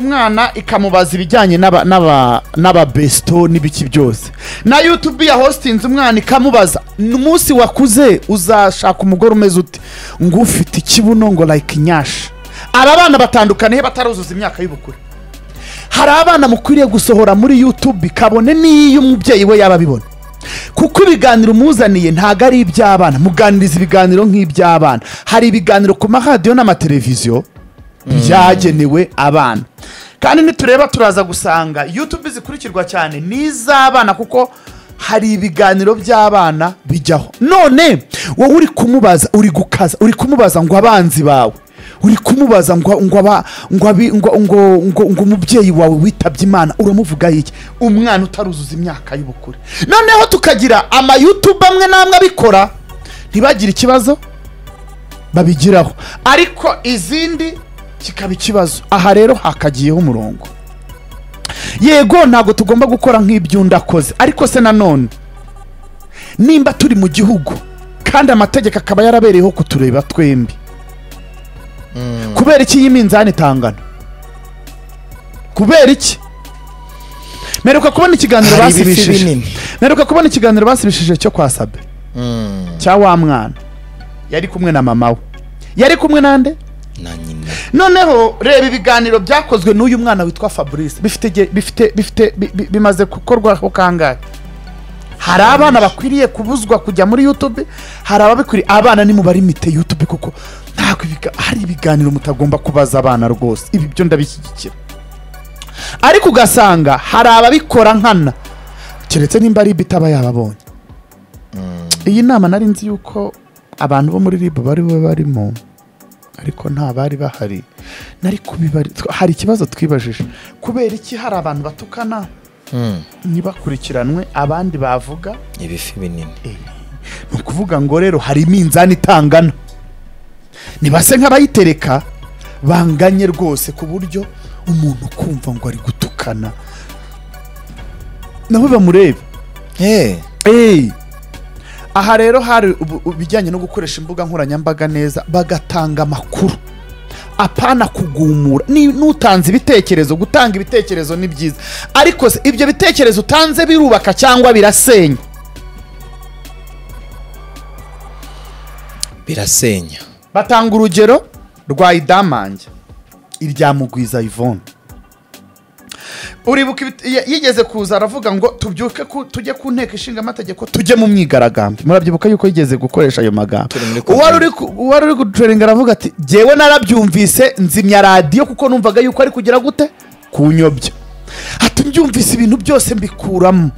umwana ikamubaza ibijyanye n'aba- n'aba- n'ababesto n'ibiki byose na yutubi ya hositinze umwana ikamubaza umunsi wakuze uzashaka umugore umeze ute ngo ufite ikibuno ngo like nyasha hari abana batandukaniye bataruzuza imyaka y'ubukure hari abana mukwiriye gusohora muri yutubi kabone n'iyo umubyeyi we yaba abibona kuko ibiganiro umuzaniye ntabwo ari iby'abana muganiriza ibiganiro nk'iby'abana hari ibiganiro ku maradiyo n'amateleviziyo byagenewe abana kandi nitureba turaza gusanga yutube zikurikirwa cyane n'iz'abana kuko hari ibiganiro by'abana bijyaho none wowe uri kumubaza uri gukaza uri kumubaza ngo abanzi bawe uri kumubaza ngo ngo aba- ngo abi- ngo ngo ngo ngo umubyeyi wawe witabye imana uramuvuga iki umwana utaruzuza imyaka y'ubukure noneho tukagira amayutube amwe n'amwe abikora ntibagire ikibazo babigiraho ariko izindi kikaba ikibazo aha rero hakagiyeho umurongo yego ntabwo tugomba gukora nk'iby'undakoze ariko se nanone nimba turi mu gihugu kandi amategeko akaba yarabereyeho kutureba twembi kubera iki iyi minzani itangana kubera iki mperuka kubona ikiganiro Hari ibiti basibishije binini. mperuka kubona ikiganiro basibishije cyo kwa sabe cya wa mwana yari kumwe na mama we yari kumwe nande na nyina noneho reba ibiganiro byakozwe n'uyu mwana witwa fabrice bifite igihe- bifite bifite bi- bi- bimaze gukorwaho kangahe hari abana bakwiriye kubuzwa kujya muri youtube hari ababikwiriye abana nimubarimite youtube kuko ntabwo ibiga- hari ibiganiro mutagomba kubaza abana rwose ibi byo ndabishyigikira ariko ugasanga hari ababikora nkana keretse nimba ari ibyo itaba yababonye iyi nama nari nzi yuko abantu bo muri rib bari bo barimo ariko nta bari bahari nari kubibari tw- hari ikibazo twibajije kubera iki hari abantu batukana ntibakurikiranwe abandi bavuga ibifi binini ni ukuvuga ngo rero hari iminzani itangana ntibase nk'abayitereka banganye rwose ku buryo umuntu kumva ngo ari gutukana nabo bamurebe Eh, Hey. aha rero hari ubu- ibijyanye no gukoresha imbuga nkoranyambaga neza bagatanga amakuru apana kugumura Ni- n'utanze ibitekerezo gutanga ibitekerezo ni byiza ariko se ibyo bitekerezo utanze birubaka cyangwa birasenya birasenya batanga urugero rwa idamange irya mugwiza yvonne uribuka ibit- y- yigeze kuza aravuga ngo tubyuke ku- tujye ku nteko ishinga amategeko tujye mu myigaragambyo murabyibuka yuko yigeze gukoresha ayo magambo Turi muri uwari konti. uri ku- uwari uri kuducoringa aravuga ati jyewe narabyumvise nzimya radiyo kuko numvaga yuko ari kugira gute kunyobya ati mbyumvise ibintu byose mbikuramo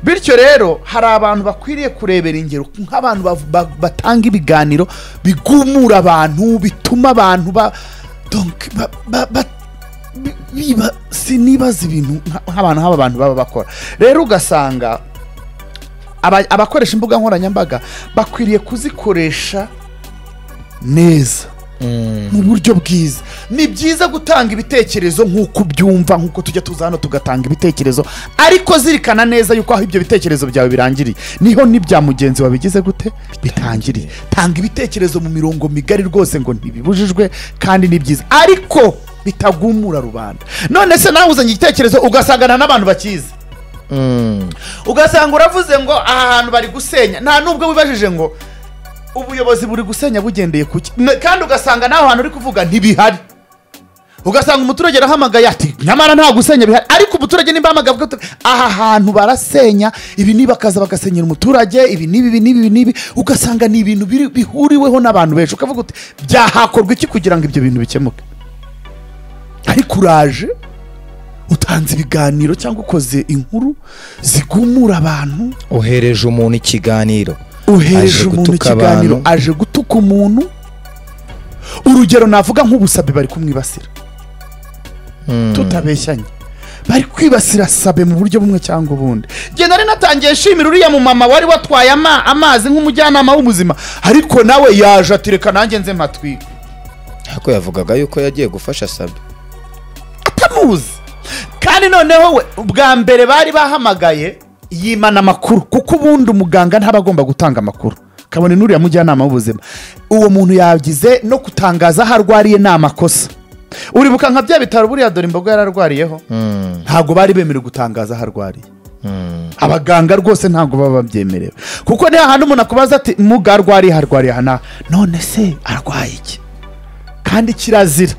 bityo rero hari abantu bakwiriye kurebera ingero nk'abantu bav- ba- batanga ibiganiro bigumura abantu bituma abantu ba donc ba- ba- ba- bi- biba sinibaza ibintu nka- nk'abantu nk'aba bantu baba bakora rero ugasanga aba- abakoresha imbuga nkoranyambaga bakwiriye kuzikoresha neza mu buryo bwiza ni byiza gutanga ibitekerezo nk'uko ubyumva nk'uko tujya tuza hano tugatanga ibitekerezo ariko zirikana neza yuko aho ibyo bitekerezo byawe birangiriye niho n'ibya mugenzi wawe bigize gute bitangiriye tanga ibitekerezo mu mirongo migari rwose ngo ntibibujijwe kandi ni byiza ariko bitagumura rubanda none se nawe uzanye igitekerezo ugasangana n'abantu bakizi ugasanga uravuze ngo aha hantu bari gusenya nta nubwo wibajije ngo ubuyobozi buri gusenya bugendeye ku ki N- kandi ugasanga naho hantu uri kuvuga ntibihari ugasanga umuturage arahamagaye ati nyamara nta gusenya bihari ariko umuturage nimba ahamagaye avuga ati, aha hantu barasenya ibi niba akaza bagasenyera umuturage ibi n'ibi ibi n'ibi ibi n'ibi ugasanga ni ibintu biri- bihuriweho n'abantu benshi ukavuga uti byahakorwa iki kugira ngo ibyo bintu bikemuke ariko uraje utanze ibiganiro cyangwa ukoze inkuru zigumura abantu uhereje umuntu ikiganiro uhereje Aje umuntu gutuka ikiganiro abantu. aje gutuka umuntu urugero navuga nk'ubusabe bari kumwibasira tutabeshyanye bari kwibasira sabe mu buryo bumwe cyangwa ubundi njye nari natangiye nshimira uriya mumama wari watwaye ama- amazi nk'umujyanama w'ubuzima ariko nawe yaje ati reka nanjye nze matwika ariko yavugaga yuko yagiye gufasha sabe atamuzi kandi noneho we ubwa mbere bari bahamagaye yimana amakuru kuko ubundi umuganga ntaba agomba gutanga amakuru kabone n'uriya mujyanama w'ubuzima uwo muntu yagize no kutangaza aho arwariye ni amakosa uribuka nka bya bitaro buriya dore imboga yararwariyeho Mm, ntabwo bari bemerewe gutangaza aho arwariye mm. abaganga rwose ntabwo baba babyemerewe kuko niyo hantu umuntu akubaza ati muga arwariye harwariye aha n'aha." none se arwaye iki kandi kirazira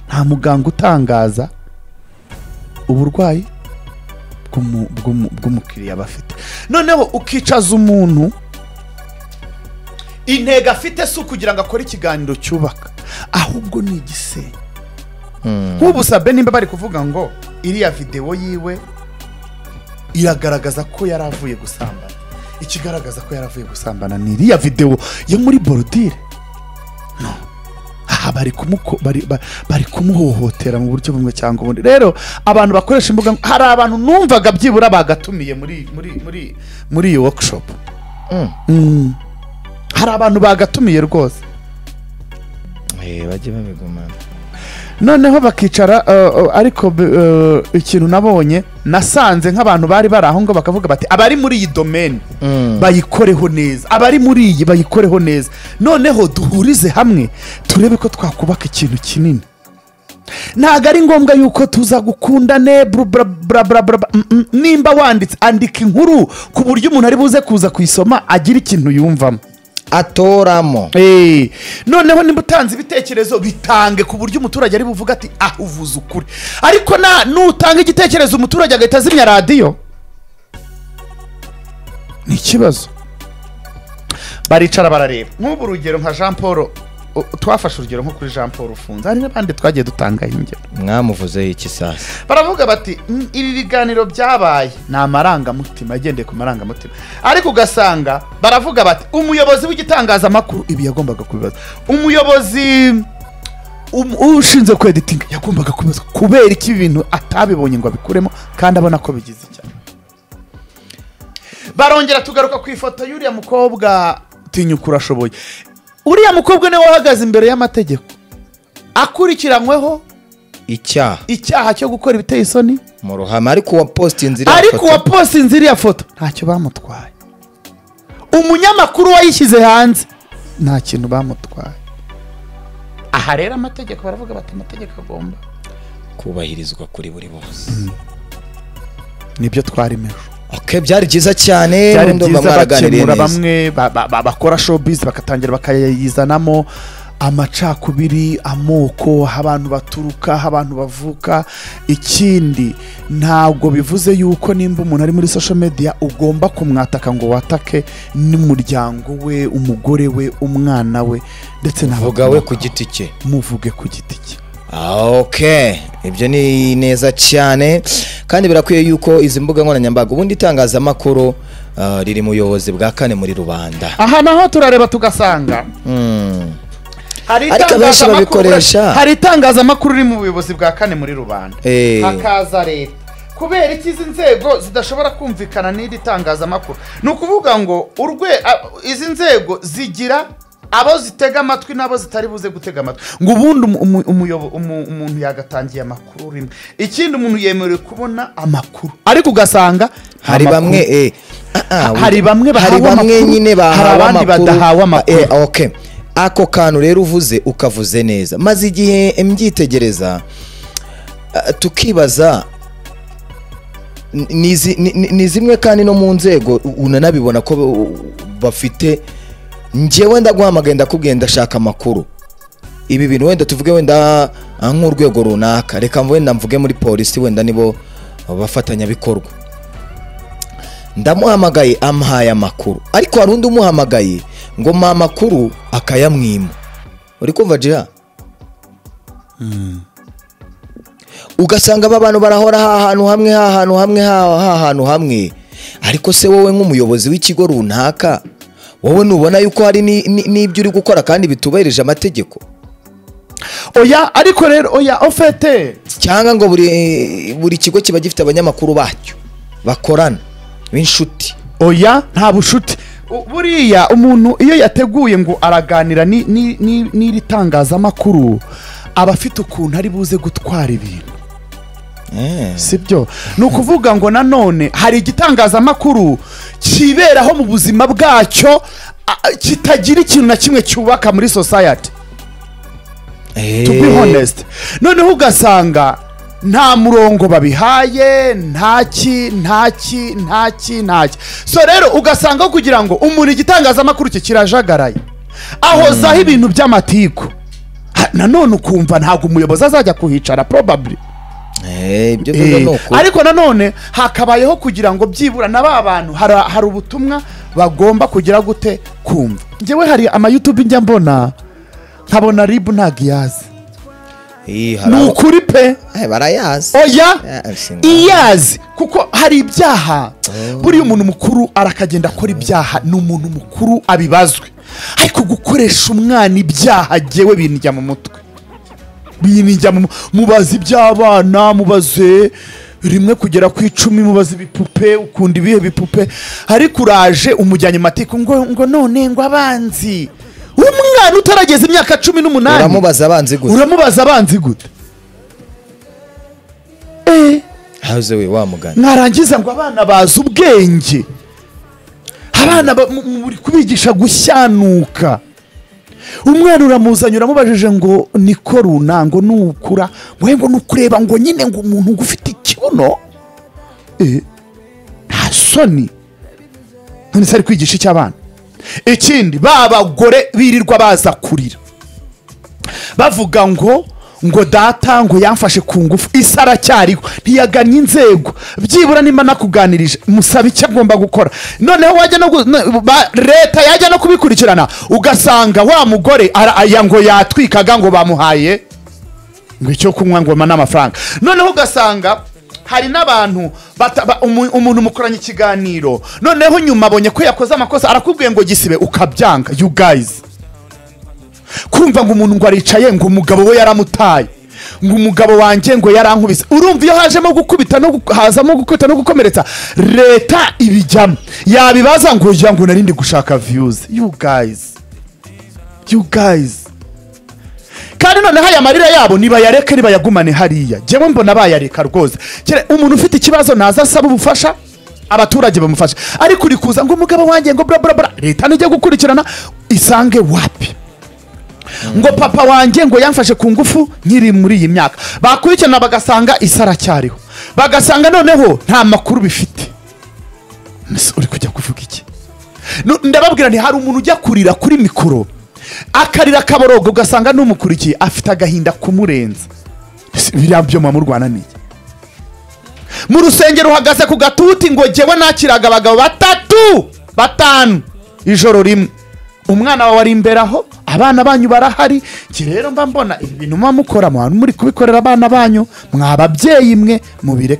nta muganga utangaza uburwayi bw'umu- bw'umu- bw'umukiriya aba afite noneho ukicaza umuntu intego afite si ukugira ngo akore ikiganiro cyubaka ahubwo ni igisenge nk'ubu sabe nimba bari kuvuga ngo iriya videwo yiwe iragaragaza ko yari avuye gusambana ikigaragaza ko yari avuye gusambana ni iriya videwo yo muri borudire no aha bari kumuko- bari- ba- bari kumuhohotera mu buryo bumwe cyangwa ubundi rero abantu bakoresha imbuga nko- hari abantu numvaga byibura bagatumiye muri muri muri muri iyi workshop Mm. Mm. hari abantu bagatumiye rwose Eh, bajye babigumana noneho bakicara uh, uh, ariko b- uh, ikintu nabonye nasanze nk'abantu bari bari aho ngo bakavuga bati abari muri iyi domeni Mm. bayikoreho neza abari muri iyi bayikoreho neza noneho duhurize hamwe turebe ko twakubaka ikintu kinini ntabwo ari ngombwa yuko tuza gukundane bru- bra- bra- bra- bra- bra- mm, mm. nimba wanditse andika inkuru ku buryo umuntu ari buze kuza kuyisoma agira ikintu yumvamo atoramo Eh, noneho nimba utanze ibitekerezo bitange ku buryo umuturage ari buvuga ati ah uvuze ukuri ariko na nutanga igitekerezo umuturage agahita azimya radiyo ni ikibazo baricara barareba nk'ubu urugero nka jean paul u- twafashe urugero nko kuri jean paul ufunze hari n'abandi twagiye dutanga ingero mwamuvuzeho iki sasa baravuga bati "Mm, ibi biganiro byabaye ni amarangamutima agendeye ku marangamutima ariko ugasanga baravuga bati umuyobozi w'igitangazamakuru ibi yagombaga kubibaza umuyobozi um- ushinzwe kweditinga yagombaga kubibaza kubera iki ibi bintu atabibonye ngo abikuremo kandi abona ko bigize icyaha barongera tugaruka ku ifoto y'uriya mukobwa tinyuka urashoboye uriya mukobwa niwe wahagaze imbere y'amategeko akurikiranyweho icyaha icyaha cyo gukora ibiteye isoni mu ruhame ariko uwa posita inzira ariko uwaposinze iriya foto ntacyo bamutwaye umunyamakuru wayishyize hanze nta kintu bamutwaye aha rero amategeko baravuga bati amategeko agomba kubahirizwa kuri buri bose nibyo twarimo ejo okay byari byiza cyane byari ndumva byiza mwaraganiriye bakemura neza. bamwe ba- ba- ba- bakora showbiz bagatangira bakayizanamo amacakubiri amoko aho abantu baturuka aho abantu bavuka ikindi ntabwo bivuze yuko nimba umuntu ari muri social media ugomba kumwataka ngo watake n'umuryango we umugore we umwana we ndetse vuga we n'abakomokaho. ku giti cye muvuge ku giti cye Ah, ok ibyo ni neza cyane kandi birakwiye yuko izi mbuga nkoranyambaga ubundi itangazamakuru ah, riri mu buyobozi bwa kane muri rubanda aha naho turareba tugasanga Mm. hari Ariko abenshi itangazamakuru- babikoresha. hari itangazamakuru riri mu buyobozi bwa kane muri rubanda Eh. hakaza leta kubera iki izi nzego zidashobora kumvikana n'iri tangazamakuru ni ukuvuga ngo urwe a- izi nzego zigira abo zitega amatwi n'abo zitari buze gutega amatwi ngo ubundi umu- umu- umuyobo- umu- umuntu yagatangiye amakuru rimwe ikindi umuntu yemerewe kubona amakuru ariko ugasanga hari amakuru- bamwe eh, ah, ah, Hari bamwe bahawe hari bamwe amakuru, nyine bahawe hari abandi amakuru. badahawe amakuru. Eh, ok ako kantu rero uvuze ukavuze neza maze igihe mbyitegereza ah, tukibaza ni- ni zi- ni- ni- ni zimwe kandi no mu nzego u- unanabibona ko ba- bafite njyewe ndaguhamagaye ndakubwiye ndashaka amakuru ibi bintu wenda tuvuge wenda ah, nk'urwego runaka reka wenda mvuge muri polisi wenda nibo bafatanyabikorwa ndamuhamagaye amuhaye amakuru ariko hari undi umuhamagaye ngo mpa amakuru akayamwima uri kumva jira ugasanga aba bantu barahora ha hantu hamwe ha hantu hamwe ha ha hantu hamwe ariko se wowe nk'umuyobozi w'ikigo runaka wowe nubona yuko hari ni- ni- n'ibyo uri gukora kandi bitubahirije amategeko oya ariko rero oya ofete cyangwa ngo buri buri kigo kiba gifite abanyamakuru bacyo bakorana b'inshuti oya nta bucuti U- buriya umuntu iyo yateguye ngo araganira ni- ni- ni- n'iri tangazamakuru aba afite ukuntu ari buze gutwara ibintu si byo ni ukuvuga ngo nanone hari igitangazamakuru kiberaho mu buzima bwacyo a- a- kitagira ikintu na kimwe cyubaka muri sosayati to be honest noneho ugasanga nta murongo babihaye ntaki ntaki ntaki ntaki so rero ugasanga kugira ngo umuntu igitangazamakuru cye kirajagaraye ahozaho ibintu by'amatiku Ha, nanone ukumva ntabwo umuyobozi azajya kuhicara probably Eh, ibyo Eh, biba ni ukuri. ariko nanone hakabayeho kugira ngo byibura na ba bantu hari hari ubutumwa bagomba kugira gute kumva ngewe hari amayutubi njya mbona nkabona ribu ntabwo iyazi Ih, hari ni abo- ukuri pe Eh, barayazi oya Eh, singa- iyazi kuko hari ibyaha buriya umuntu mukuru arakagenda akora ibyaha ni umuntu mukuru abibazwe ariko gukoresha umwana ibyaha jyewe binjya mu mutwe binjya mu mubaza iby'abana mubaze rimwe kugera ku icumi mubaza ibipupe ukunda ibihe bipupe ariko uraje umujyanye matiku ngo ngo none ngo abanzi umwana utarageza imyaka cumi n'umunani uramubaza abanzi gusa uramubaza abanzi gute Eh, haze we wa mugani mwarangiza ngo abana bazi ubwenge abana ba- mu- mu- muri kubigisha gushyanuka umwana uramuzanye uramubajije ngo niko runango nukura we ngo nukureba ngo nyine ngo umuntu ngo ufite ikibuno Eh, nta soni none se ari kwigisha icy'abana ikindi ba bagore birirwa baza kurira bavuga ngo ngo data ngo yamfashe ku ngufu isi aracyariho ntiyagannye inzego byibura nimba nakuganirije musabe icyo agomba gukora noneho wajya no gu- no- ba- leta yajya no kubikurikirana ugasanga wa mugore ara- aya ngo yatwikaga ngo bamuhaye ngo icyo kunywa ngoma n'amafaranga noneho ugasanga hari n'abantu bata- ba- umu- umuntu mukoranye ikiganiro noneho nyuma abonye ko yakoze amakosa arakubwiye ngo gisibe ukabyanga you guys kumva ngo umuntu ngo aricaye ngo umugabo we yaramutaye ngo umugabo wanjye ngo yarankubise urumva iyo hajemo gukubita no gu- hazamo gukubita no gukomeretsa leta ibijyamo yabibaza ngo jya ngo narindi gushaka viyuzi you guys you guys kandi noneho aya marira yabo nibayareke nibayagumane hariya jyewe mbona bayareka rwose Kera umuntu ufite ikibazo naza asaba ubufasha abaturage bamufasha ariko uri kuza ngo umugabo wanjye ngo bura bura bura leta nijya gukurikirana isange wapi ngo papa wanjye ngo yamfashe ku ngufu nkiri muri iyi myaka bakurikirana bagasanga isi aracyariho bagasanga noneho nta makuru bifite Mbese uri kujya kuvuga iki Nu- ndababwira nti hari umuntu ujya kurira kuri mikoro akarira akaborogo ugasanga n'umukurikiye afite agahinda kumurenza Mbese biriya byuma murwananiye mu rusengero uhagaze ku gatuti ngo jyewe nakiraga abagabo batatu batanu ijoro rimwe umwana wawe ari imbere aho abana banyu barahari njye rero mba mbona ibi bintu muba mukora muba muri kubikorera abana banyu mwa babyeyi mwe mubireke